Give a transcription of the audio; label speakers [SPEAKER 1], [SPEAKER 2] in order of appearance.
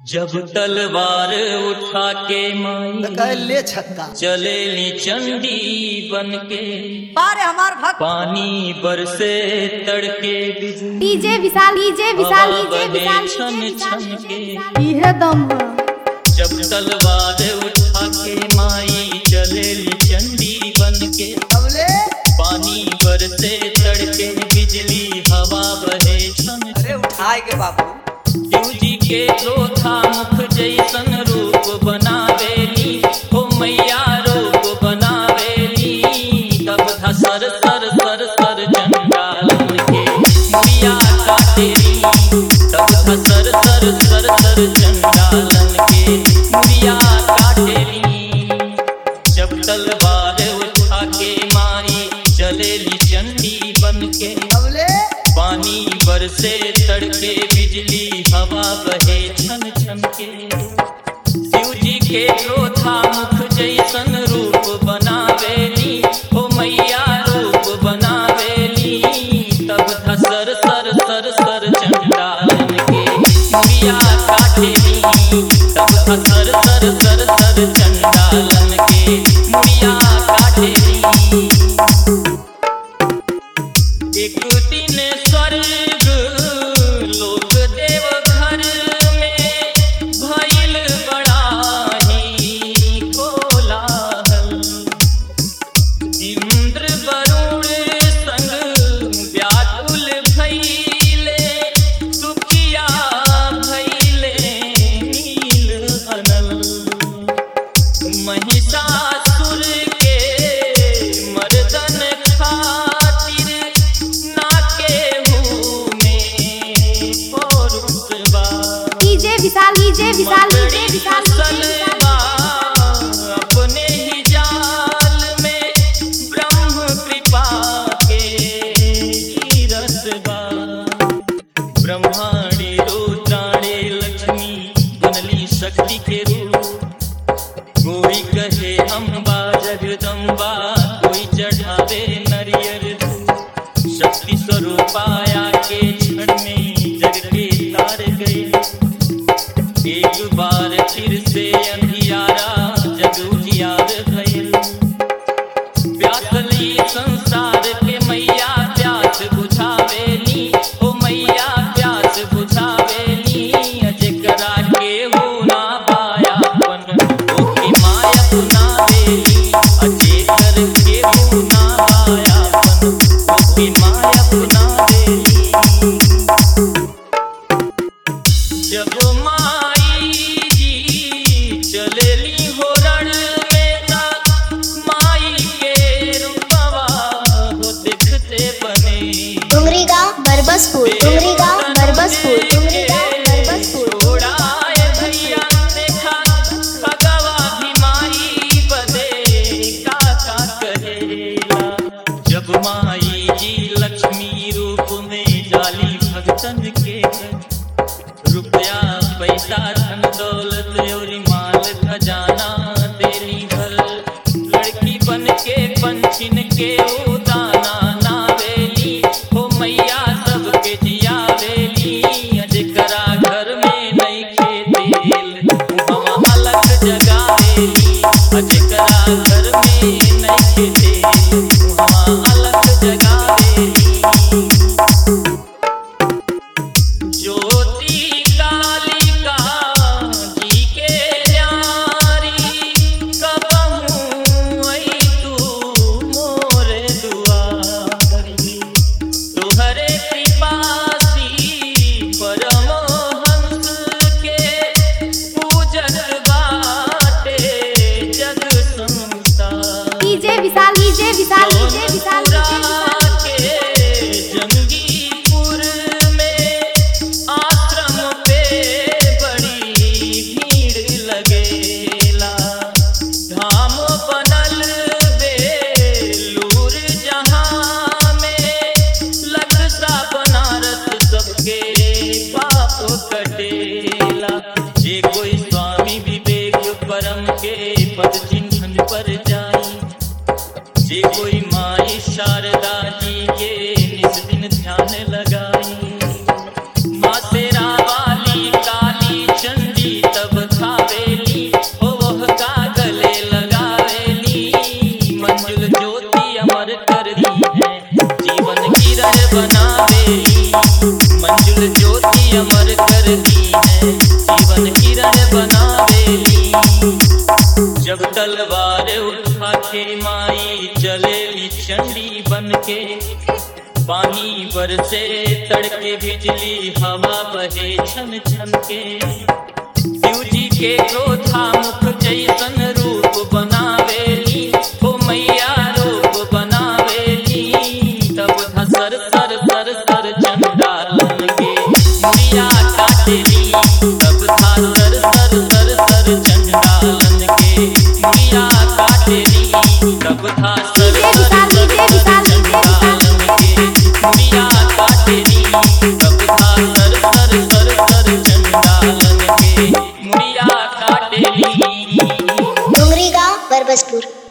[SPEAKER 1] जब तलवार उठा के माई
[SPEAKER 2] कह ले छक्का
[SPEAKER 1] चलेली चंडी बन के
[SPEAKER 3] पारे हमार भक्त
[SPEAKER 1] पानी बरसे तड़के बिजली
[SPEAKER 4] डीजे विशाल डीजे विशाल
[SPEAKER 1] हवा
[SPEAKER 4] डीजे
[SPEAKER 1] बहे
[SPEAKER 4] विशाल
[SPEAKER 1] छन
[SPEAKER 4] डीजे विशाल
[SPEAKER 1] छन
[SPEAKER 4] डीजे
[SPEAKER 1] के।
[SPEAKER 4] विशाल इहे दम है
[SPEAKER 1] जब तलवार उठा के माई चलेली चंडी बन के
[SPEAKER 2] अबले
[SPEAKER 1] पानी बरसे तड़के बिजली हवा बहे छन
[SPEAKER 3] अरे उठाए के बाबू
[SPEAKER 1] शिव जी के चौथा मुख जैसन रूप बनावेली हो मैया रूप बनावेली तब था सर सर सर सर चंडालन के मुड़िया काटेली तब था सर सर सर सर चंडालन के मुड़िया काटेली जब तलवार उठा के मारी चलेली चंडी बन के
[SPEAKER 2] अबले
[SPEAKER 1] पानी बरसे तड़के बिजली हवा बहे छन छन के शिव जी के क्रोधा मुख जैसन रूप बनावेली हो मैया रूप बनावेली तब था सर सर सर सर चंडालन के मुड़िया काटेली तब था सर सर सर सर चंडालन के मुड़िया काटेली एक दिन स्वर्ग लोक देव घर में भइल बड़ा ही कोलाहल इंद्र वरुण संग व्याकुल भइले दुखिया भइले नील अनल महिषासुर के मर्दन खातिर ना केहू में पौरुष बा
[SPEAKER 4] DJ Vishal DJ Vishal DJ Vishal
[SPEAKER 1] फसल
[SPEAKER 4] डीजे विशाल
[SPEAKER 1] बा अपने ही जाल में ब्रह्म कृपा के गिरस बा ब्रह्माणी रुद्राणी लक्ष्मी बनली शक्ति के रूप कोई कहे अम्बा जगदम्बा कोई चढ़ावे नरियर धूप। शक्ति स्वरूपाया के क्षण में जग के तार गए एक बार फिर से अंधियारा जग उजियार भइल प्यासली संसार के मैया प्यास बुझावेली ओ मैया प्यास बुझावेली जेकरा के हो ना पायापन ओकी माया अपनावेली अजेकर के हो ना पायापन ओकी माया अपनावेली जब माई जी चलेली हो रण में ता माई के रूपवा हो देखते बने
[SPEAKER 5] डुंगरी गांव बरबसपुर डुंगरी गांव बरबसपुर डुंगरी गांव बरबसपुर
[SPEAKER 1] छोड़ाए भैया देखा भगवा भी माई बदे का का कहेला जब माई जी लक्ष्मी रूप में जाली भगतन के घर रुपया पैसा धन दौलत और माल खजाना देली भर लड़की बन के पंछिन के उदाना ना बेली हो मैया सबके जिया बेली जेकरा घर में नहीं खेतेल हम अलग जगा बेली जेकरा घर में नहीं खेतेल हम अलग जगा बेली ज्योति कालिका जी के न्यारी कबहू आई तू मोरे दुआरी तुहरे कृपासी परमहंस के पूजत बाटे जग संसार
[SPEAKER 4] DJ Vishal DJ Vishal DJ Vishal DJ Vishal
[SPEAKER 1] के जंगीपुर में आश्रम पे बड़ी भीड़ लगेला धाम बनल बेलूर जहाँ में लगता बनारस सबके पाप कटेला जे कोई स्वामी विवेक परम के पद चिन्हन पर जाई जे कोई माई शारदा जी के निस दिन ध्यान लगाई माँ तेरा वाली काली चंडी करती है जीवन किरण बनावेली जब तलवार उठा के माई चले चंडी बन के पानी बरसे तड़के बिजली हवा बहे छन छन के शिव जी के क्रोधा मुख जैसन रूप बनावेली हो मैया रूप बनावेली तब धसर सर सर सर चंडालन के मुड़िया काटेली तब धासर सर सर सर चंडालन के मुड़िया काटेली तब धासर सर सर सर चंडालन के मुड़िया काटेली तब धासर सर सर सर चंडालन के मुड़िया काटेली
[SPEAKER 5] डोंगरी गांव बरबसपुर